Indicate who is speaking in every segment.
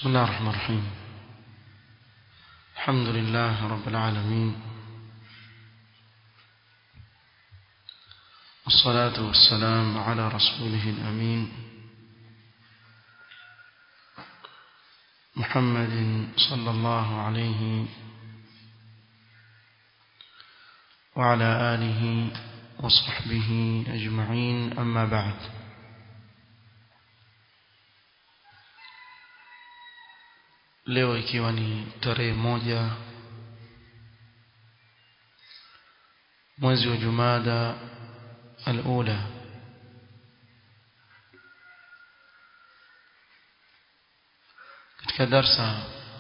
Speaker 1: بسم الله الرحمن الرحيم الحمد لله رب العالمين والصلاة والسلام على رسوله الأمين محمد صلى الله عليه وعلى آله وصحبه أجمعين أما بعد leo ikiwa ni tarehe moja mwezi wa Jumada al-ula katika darsa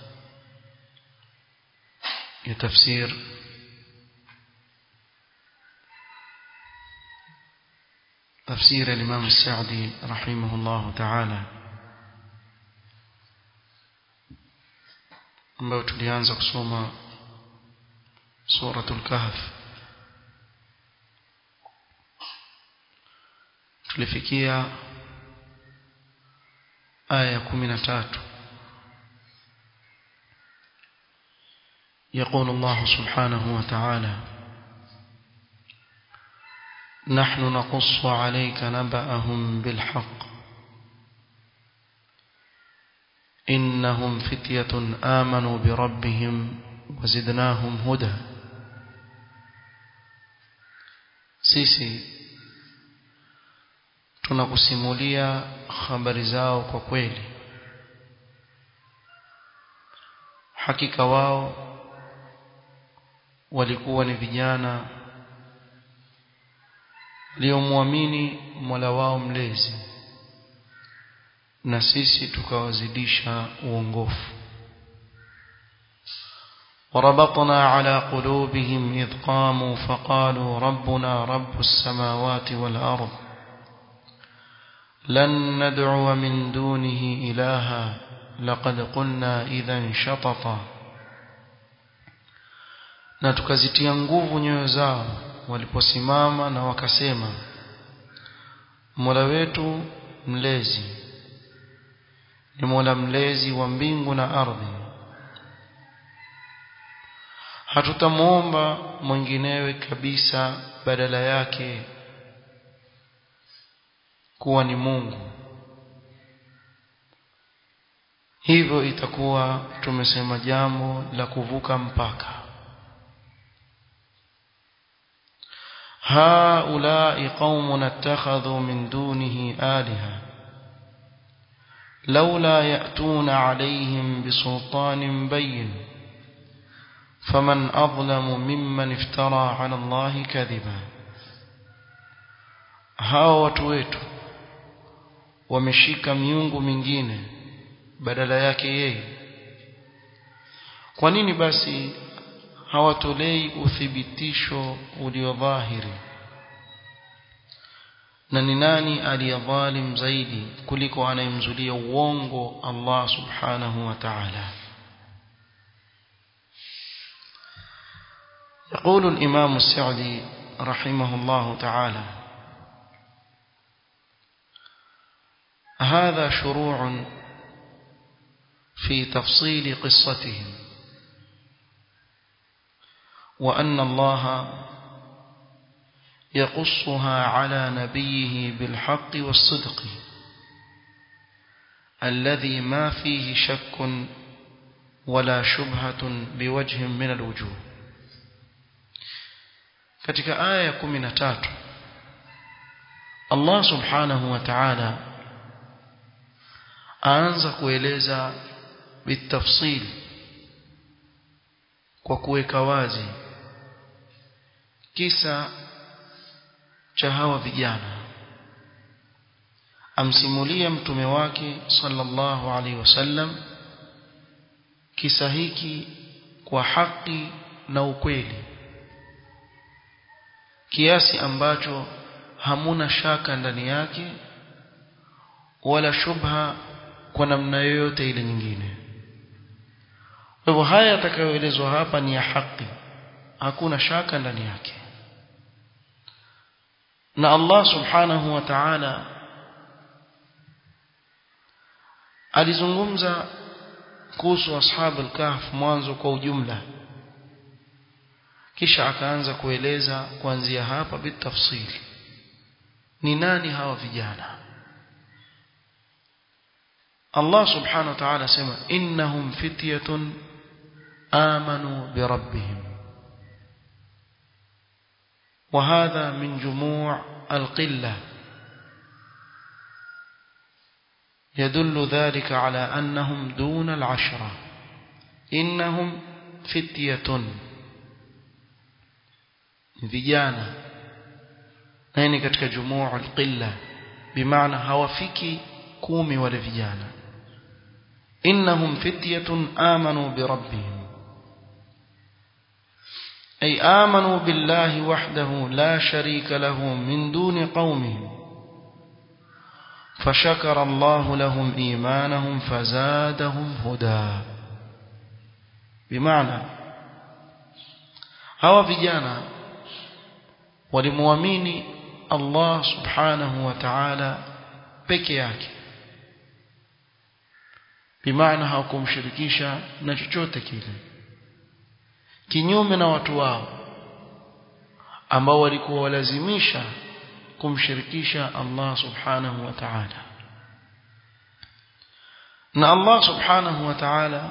Speaker 1: ya tafsir تفسير الإمام السعدي رحمه الله تعالى ambayo tulianza kusoma suratul kahf tulifikia aya ya 13 يقول الله سبحانه وتعالى نحن نقص عليك نبأهم بالحق إنهم فتية آمنوا بربهم وزدناهم هدى sisi tunakusimulia habari zao kwa kweli hakika wao walikuwa ni vijana waliomwamini Mola wao mlezi na sisi tukawazidisha uongofu وربطنا على قلوبهم إذ قاموا فقالوا ربنا رب السماوات والأرض لن ندعو من دونه إلها لقد قلنا إذا شططا na tukazitia nguvu nyoyo zao waliposimama na wakasema Mola wetu mlezi ni Mola mlezi wa mbingu na ardhi hatutamwomba mwinginewe kabisa badala yake kuwa ni Mungu hivyo itakuwa tumesema jambo la kuvuka mpaka هؤلاء قوم اتخذوا من دونه آلهة لولا يأتون عليهم بسلطان بين فمن أظلم ممن افترى على الله كذبا hao watu wetu wameshika miungu mingine badala yake yeye kwa nini basi hawatolei uthibitisho ulio dhahiri na ni nani aliyadhalim zaidi kuliko anayemzulia uongo Allah subhanahu wa ta'ala يقول الإمام السعدي رحمه الله تعالى هذا شروع في تفصيل قصتهم وأن الله يقصها على نبيه بالحق والصدق الذي ما فيه شك ولا شبهة بوجه من الوجوه katika aya ya 13 Allah subhanahu wa ta'ala aanza kueleza bitafsil kwa kuweka wazi kisa cha hawa vijana amsimulia mtume wake sallallahu alaihi wasallam kisa hiki kwa haki na ukweli kiasi ambacho hamuna shaka ndani yake wala shubha kwa namna yoyote ile nyingine kwa hivyo haya yatakayoelezwa hapa ni ya haki hakuna shaka ndani yake na Allah subhanahu wa ta'ala alizungumza kuhusu ashab al-kahf mwanzo kwa ujumla kisha akaanza kueleza kuanzia hapa bitafsili ni nani hawa vijana Allah subhanahu wa ta'ala sema innahum fityatun amanu bi rabbihim وهذا من جموع القلة يدل ذلك على أنهم دون العشرة إنهم فتية vijana na ni katika jumuu alqilla bimaana hawafiki kumi wale vijana innahum fityatun amanu bi rabbihim ay amanu billahi wahdahu la sharika lahu min duni qaumihim فشكر الله لهم إيمانهم فزادهم هدى بمعنى هوا vijana walimuamini Allah subhanahu wa ta'ala peke yake bimaana hawakumshirikisha na chochote kile kinyume na watu wao ambao walikuwa walazimisha kumshirikisha Allah subhanahu wa ta'ala na Allah subhanahu wa ta'ala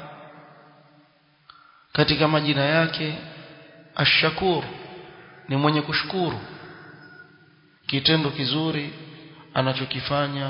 Speaker 1: katika majina yake ash-shakur ni mwenye kushukuru kitendo kizuri anachokifanya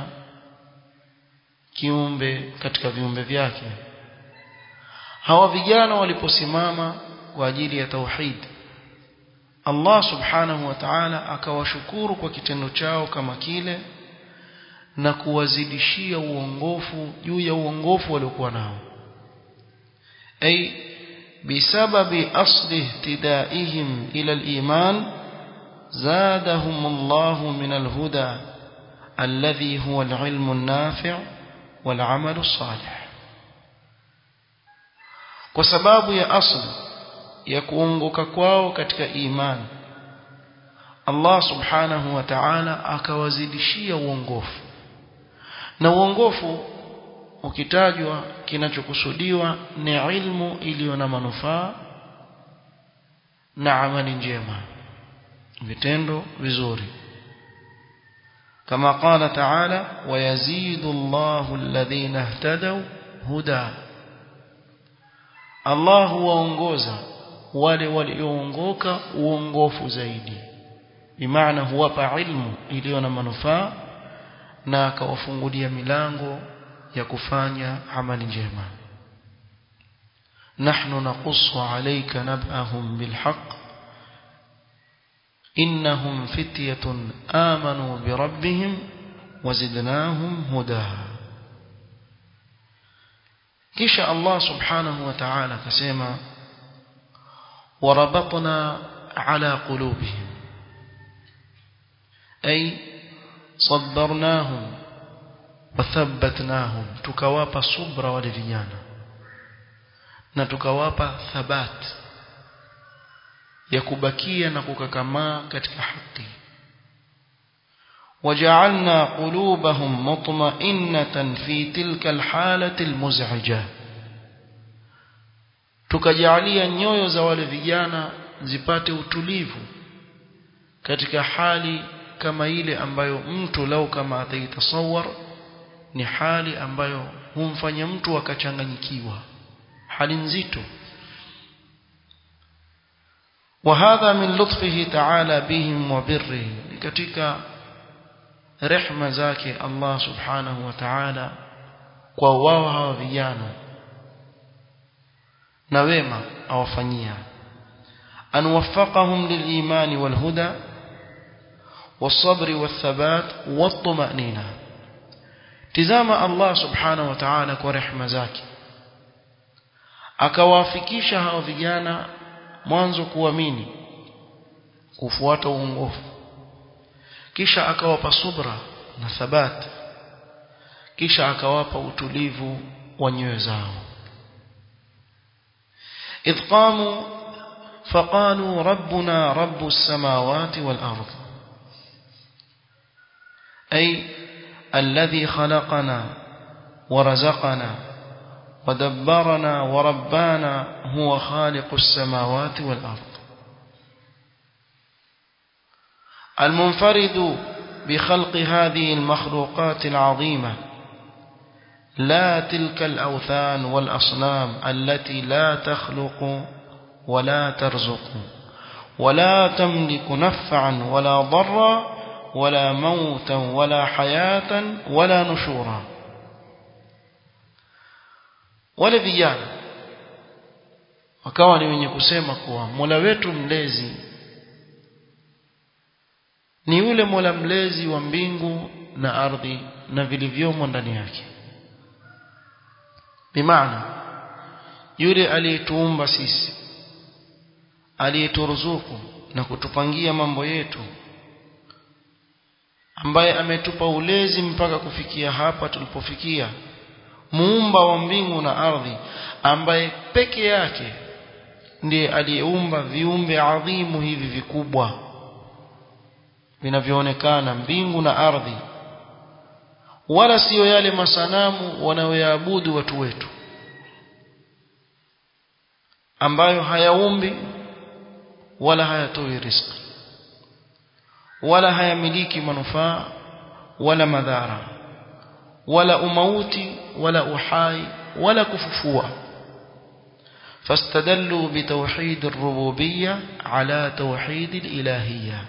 Speaker 1: kiumbe katika viumbe vyake hawa vijana waliposimama kwa ajili ya tauhid Allah subhanahu wa ta'ala akawashukuru kwa kitendo chao kama kile na kuwazidishia uongofu juu ya uongofu waliokuwa nao ay بسبب أصل اهتدائهم إلى الإيمان زادهم الله من الهدى الذي هو العلم النافع والعمل الصالح وسباب يا أصل يكونغك kwao katika imani Allah subhanahu wa ta'ala akawazidishia uongofu na uongofu ukitajwa kinachokusudiwa ni ilmu iliyo na manufaa na amali njema vitendo vizuri kama qala ta'ala wayazidu Allahu alladhina ihtadaw huda Allah huwaongoza wale walioongoka uongofu zaidi bimaana huwapa ilmu iliyo na manufaa na akawafungulia milango ya kufanya amali njema nahnu naqussu alayka nab'ahum bilhaq innahum fityatun amanu birabbihim wazidnahum huda kisha Allah subhanahu wa ta'ala akasema وربطنا على قلوبهم أي صبرناهم wathabbatnahum tukawapa subra wale vijana na tukawapa thabat ya kubakia na kukakamaa katika haki وجعلنا قلوبهم مطمئنة في تلك الحالة المزعجة tukajalia nyoyo za wale vijana zipate utulivu katika hali kama ile ambayo mtu lau kama ataitasawar ni hali ambayo humfanya mtu akachanganyikiwa hali nzito وهذا من لطفه تعالى بهم وبره katika rehma zake Allah subhanahu wa ta'ala kwa wao hawa vijana na wema awafanyia an waffaqahum liliman walhuda والصبر والثبات والطمأنينة tizama Allah subhanahu wa ta'ala kwa rehema zake akawafikisha hao vijana mwanzo kuamini kufuata uongofu kisha akawapa subra na thabat kisha akawapa utulivu wa nyoyo zao idh qamu faqalu rabbuna rabbus samawati wal ardh أي الذي خلقنا ورزقنا ودبرنا وربانا هو خالق السماوات والأرض المنفرد بخلق هذه المخلوقات العظيمة لا تلك الأوثان والأصنام التي لا تخلق ولا ترزق ولا تملك نفعا ولا ضرا ولا موتا ولا حياة ولا نشورا wale vijana wakawa ni wenye kusema kuwa Mola wetu mlezi ni yule Mola mlezi wa mbingu na ardhi na vilivyomo ndani yake bimaana yule aliyetuumba sisi aliyeturuzuku na kutupangia mambo yetu ambaye ametupa ulezi mpaka kufikia hapa tulipofikia muumba wa mbingu na ardhi ambaye peke yake ndiye aliyeumba viumbe adhimu hivi vikubwa vinavyoonekana mbingu na ardhi wala siyo yale masanamu wanaoyaabudu watu wetu ambayo hayaumbi wala hayatoi riziki wala hayamiliki manufaa wala madhara wala umauti wala uhai wala kufufua فاستدلوا بتوحيد الربوبية على توحيد الإلهية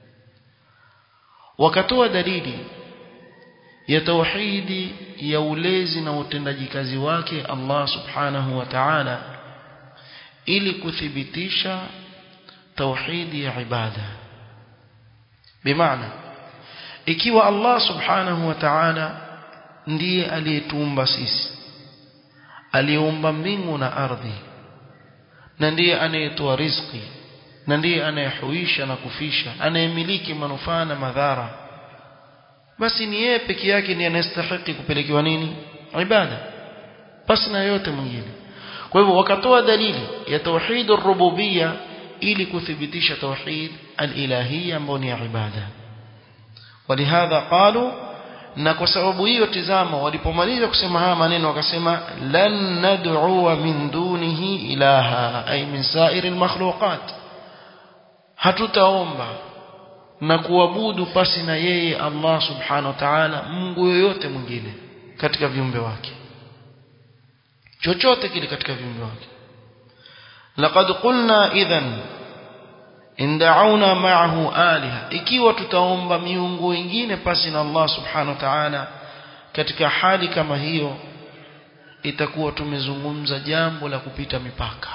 Speaker 1: وكتوى دليل ya tauhidi ya ulezi na utendaji kazi wake Allah subhanahu wa ta'ala ili kuthibitisha tauhidi ya ibada bimaana ikiwa Allah subhanahu wa ta'ala ndiye aliyetuumba sisi aliyeumba mbingu na ardhi na ndiye anayetoa riziki na ndiye anayehuisha na kufisha anayemiliki manufaa na madhara basi ni yeye peke yake ndiye anastahili kupelekewa nini ibada basi na yote mwingine kwa hivyo wakatoa dalili ya tauhid ar-rububiyya ili kuthibitisha tauhid al-ilahiyya ambayo ni ibada walihadha qalu na kwa sababu hiyo tizama walipomaliza kusema haya maneno wakasema lan nad'u min dunihi ilaha ay min sa'iril makhluqat hatutaomba na kuabudu pasi na yeye Allah subhanahu wa ta'ala Mungu yoyote mwingine katika viumbe wake chochote kile katika viumbe wake laqad qulna idhan inda'una ma'ahu aliha ikiwa tutaomba miungu wengine pasi na Allah subhanahu wa ta'ala katika hali kama hiyo itakuwa tumezungumza jambo la kupita mipaka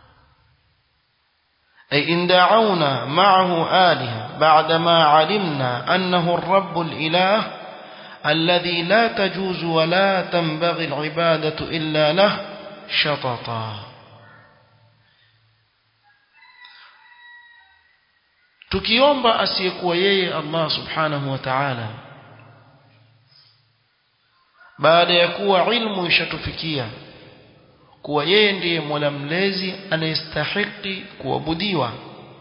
Speaker 1: أي إن دعونا معه آلهة بعدما علمنا أنه الرب الإله الذي لا تجوز ولا تنبغي العبادة إلا له شططا tukiomba asiyekuwa yeye Allah subhanahu wa ta'ala baada ya kuwa ilmu ishatufikia kuwa yeye ndiye Mola mlezi anayestahiki kuabudiwa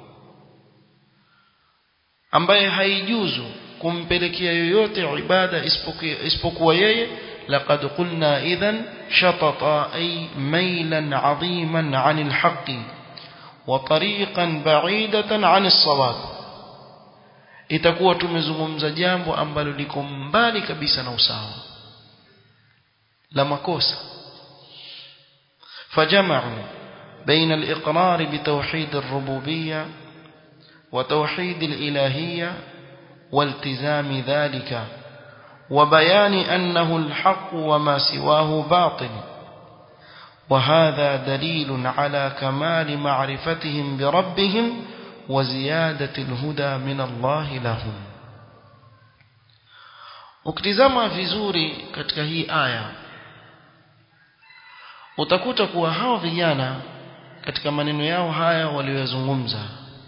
Speaker 1: ambaye haijuzu kumpelekea yoyote ibada isipokuwa yeye laqad qulna idhan shatata ay mailan aziman anil haqqi wa tariqan ba'idatan anis sawab itakuwa tumezungumza jambo ambalo liko mbali kabisa na usawa la makosa فجمعوا بين الإقرار بتوحيد الربوبية وتوحيد الإلهية والتزام ذلك وبيان أنه الحق وما سواه باطل وهذا دليل على كمال معرفتهم بربهم وزيادة الهدى من الله لهم ukitizama vizuri katika hii aya utakuta kuwa hawa vijana katika maneno yao haya waliyozungumza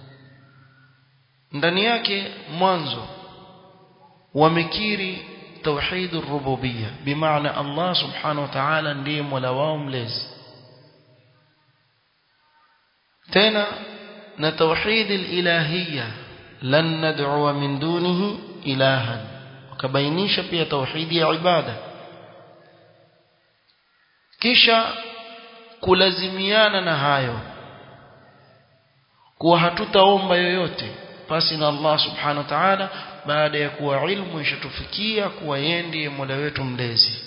Speaker 1: ndani yake mwanzo wamekiri tauhid ar-rububiyya bimaana Allah subhanahu wa ta'ala ndiye mola wao mlezi tena na tauhid al-ilahiyya lan nad'u min dunihi ilahan wakabainisha pia tauhidi ya ibada kisha kulazimiana na hayo kuwa hatutaomba yoyote pasi na Allah subhanahu wa ta'ala baada ya kuwa ilmu ishatufikia kuwa yeye ndiye Mola wetu mlezi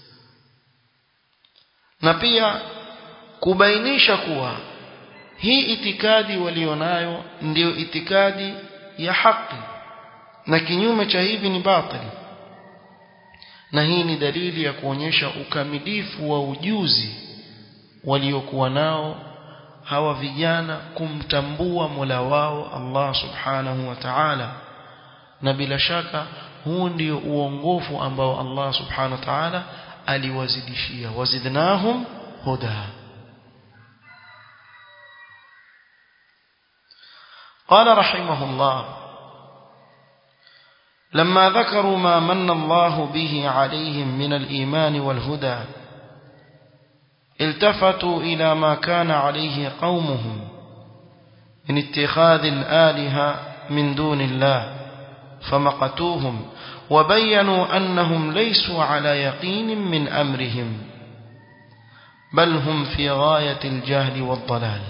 Speaker 1: na pia kubainisha kuwa hii itikadi walionayo ndiyo itikadi ya haki na kinyume cha hivi ni batili na hii ni dalili ya kuonyesha ukamilifu wa ujuzi waliokuwa nao hawa vijana kumtambua Mola wao Allah Subhanahu wa Ta'ala na bila shaka huu ndio uongofu ambao Allah Subhanahu wa Ta'ala aliwazidishia wazidnahum huda قال رحمه الله لما ذكروا ما من الله به عليهم من الإيمان والهدى التفتوا إلى ما كان عليه قومهم من اتخاذ الآلهة من دون الله فمقتوهم وبينوا أنهم ليسوا على يقين من أمرهم بل هم في غاية الجهل والضلال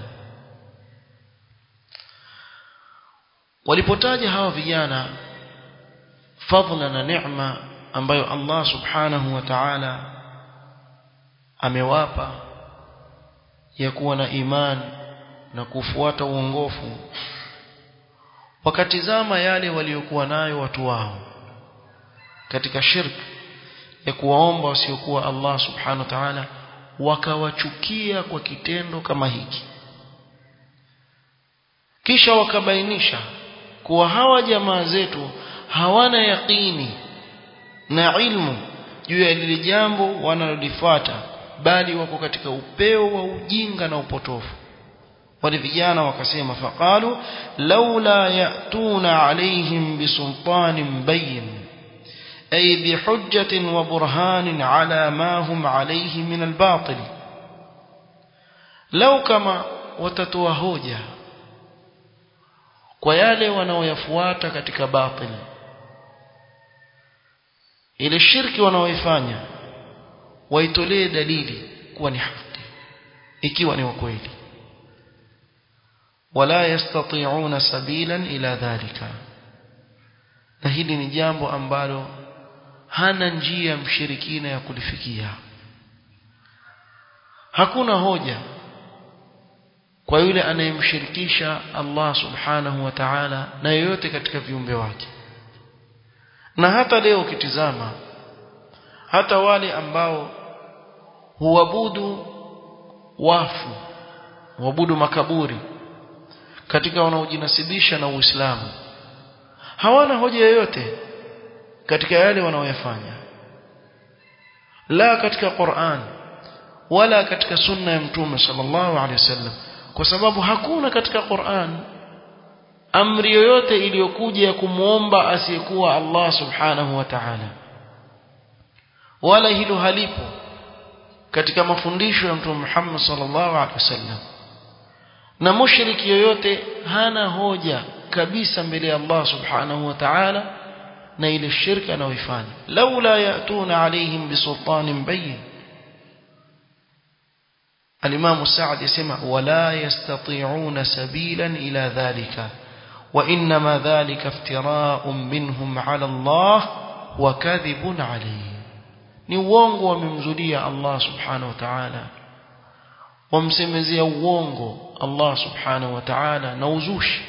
Speaker 1: walipotaja hawa vijana fadhila na neema ambayo Allah subhanahu wa ta'ala amewapa ya kuwa na imani na kufuata uongofu wakatizama yale waliokuwa nayo watu wao katika shirki ya kuwaomba wasiokuwa Allah subhanahu wa ta'ala wakawachukia kwa kitendo kama hiki kisha wakabainisha kuwa hawa jamaa zetu hawana yaqini na ilmu juu ya lile jambo wanalolifuata bali wako katika upeo wa ujinga na upotofu wale vijana wakasema faqalu laula yatuna alaihim bisultanin bayin ay bihujjatin wa burhanin ala ma hum alayhi min albatil lau kama watatoa hoja kwa yale wanaoyafuata katika batil ile shirki wanaoifanya waitolee dalili kuwa ni haki ikiwa ni kweli wala yastati'una sabilan ila dhalika na hili ni jambo ambalo hana njia mshirikina ya kulifikia hakuna hoja kwa yule anayemshirikisha Allah subhanahu wa ta'ala na yoyote katika viumbe wake na hata leo ukitizama hata wale ambao huabudu wafu huabudu makaburi katika wanaojinasibisha na Uislamu hawana hoja yoyote katika yale wanaoyafanya la katika Qur'an wala katika sunna ya mtume sallallahu alaihi wasallam kwa sababu hakuna katika Qur'an amri yoyote iliyokuja ya kumwomba asiyekuwa Allah subhanahu wa ta'ala wala hilo halipo katika mafundisho ya mtume Muhammad sallallahu alaihi wasallam na mushriki yoyote hana hoja kabisa mbele ya Allah subhanahu wa ta'ala na ile shirka anayoifanya laula yatuna alaihim bisultanin bayyin الإمام السعد يسمع ولا يستطيعون سبيلا إلى ذلك وإنما ذلك افتراء منهم على الله وكذب عليه ni uongo wamemzulia Allah subhanahu wa ta'ala wamsemezea uongo Allah subhanahu wa ta'ala na uzushi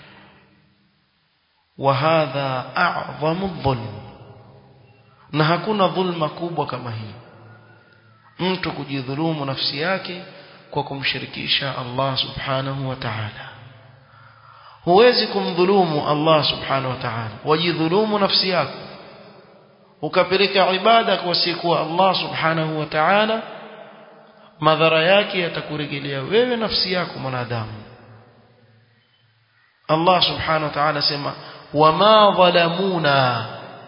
Speaker 1: wa hadha a'zamu dhulm na hakuna dhulma kubwa kama hii mtu kujidhulumu nafsi yake kwa kumshirikisha Allah subhanahu wa ta'ala huwezi kumdhulumu Allah subhanahu wa ta'ala wajidhulumu nafsi yako ukapeleka ibada kwa siku Allah subhanahu wa ta'ala madhara yake yatakurejelea wewe nafsi yako mwanadamu Allah subhanahu wa ta'ala sema wama dhalamuna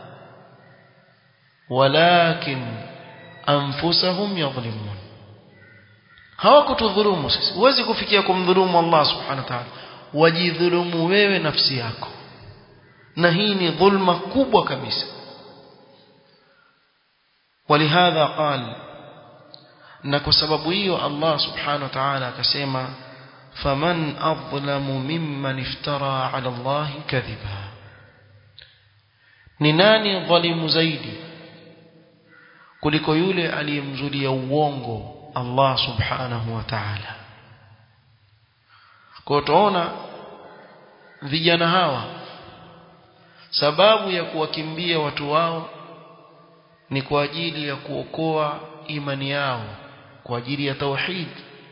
Speaker 1: walakin anfusahum yadhlimun hawakutudhulumu sisi huwezi kufikia kumdhulumu Allah subhanahu wa ta'ala wajidhulumu wewe nafsi yako na hii ni dhulma kubwa kabisa ولهذا قال na kwa sababu hiyo Allah subhanahu wa ta'ala akasema faman adlamu mimman iftara ala Allah kadhiba ni nani dhalimu zaidi kuliko yule aliyemzulia uongo Allah subhanahu wa ta'ala kwa tuona vijana hawa sababu ya kuwakimbia watu wao ni kwa ajili ya kuokoa imani yao kwa ajili ya tauhid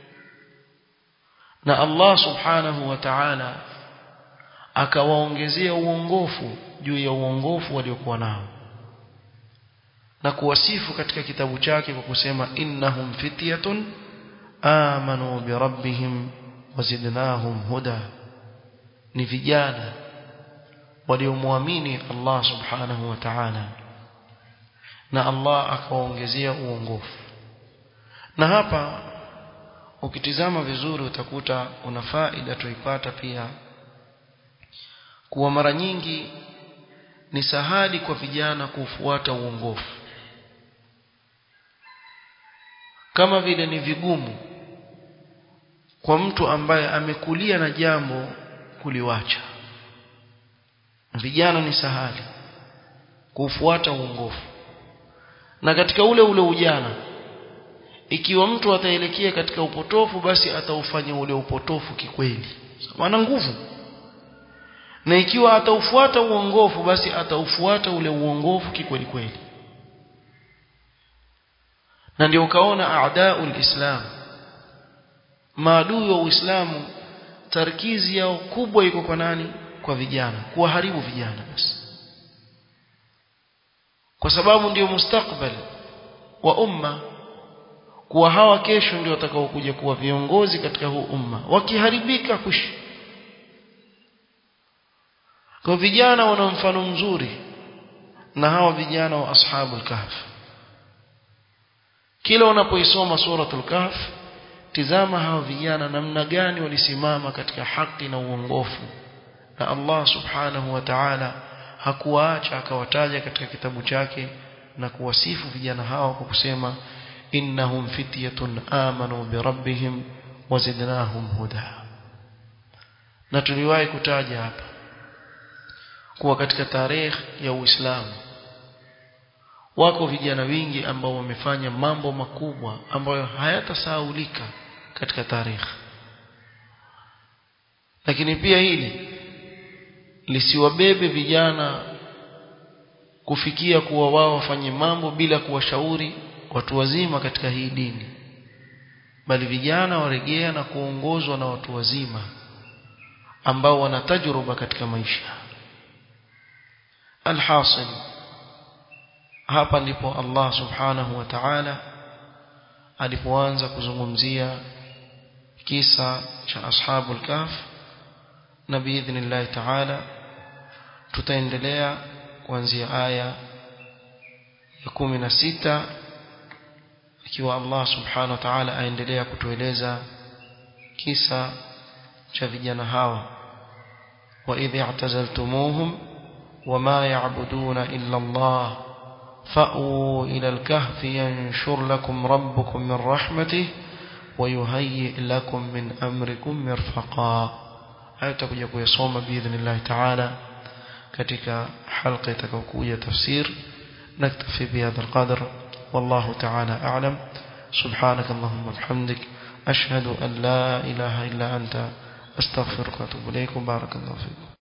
Speaker 1: na Allah subhanahu wa ta'ala akawaongezea uongofu juu ya uongofu waliokuwa nao na kuwasifu katika kitabu chake kwa kusema innahum fityatun amanu bi rabbihim wazidnahum huda ni vijana waliomwamini Allah subhanahu wa ta'ala na Allah akawaongezea uongofu na hapa ukitizama vizuri utakuta una faida tuipata pia kuwa mara nyingi ni sahali kwa vijana kufuata uongofu kama vile ni vigumu kwa mtu ambaye amekulia na jambo kuliwacha vijana ni sahali kufuata uongofu na katika ule ule ujana ikiwa mtu ataelekea katika upotofu basi ataufanya ule upotofu kikweli maana nguvu na ikiwa ataufuata uongofu basi ataufuata ule uongofu kikweli kweli na ndio ukaona aadaul islam maadui wa uislamu tarkizi yao kubwa iko kwa nani kwa vijana kuwaharibu vijana basi kwa sababu ndio mustakbal wa umma kuwa hawa kesho ndio watakaokuja kuwa viongozi katika huu umma wakiharibika kushi kwa vijana wana mfano mzuri na hawa vijana wa ashabul kahf kila unapoisoma suratul kahf tizama hawa vijana namna gani walisimama katika haki na uongofu na Allah subhanahu wa ta'ala hakuwaacha akawataja katika kitabu chake na kuwasifu vijana hao kwa kusema innahum fityatun amanu bi rabbihim wazidnahum huda na tuliwahi kutaja hapa kuwa katika tarehe ya Uislamu wako vijana wingi ambao wamefanya mambo makubwa ambayo hayatasahaulika katika tarehe lakini pia hili lisiwabebe vijana kufikia kuwa wao wafanye mambo bila kuwashauri watu wazima katika hii dini bali vijana waregea na kuongozwa na watu wazima ambao wana tajruba katika maisha alhasil hapa ndipo Allah subhanahu wa ta'ala alipoanza kuzungumzia kisa cha ashabul kahf na biidhnillah ta'ala tutaendelea kuanzia aya ya kumi na sita ikiwa Allah subhanahu wa ta'ala aendelea kutueleza kisa cha vijana hawa wa idh i'tazaltumuhum wama ya'buduna illa Allah fa'u ila al-kahf yanshur lakum rabbukum min rahmatihi ويهيئ لكم من أمركم مرفقا hayo tutakuja kuyasoma biidhnillah ta'ala katika halqa itakayokuja tafsir naktafi bihadha alqadr wallahu ta'ala a'lam subhanak allahumma bihamdik ashhadu an la ilaha illa anta astaghfiruka wa atubu ilayk barakallahu fiik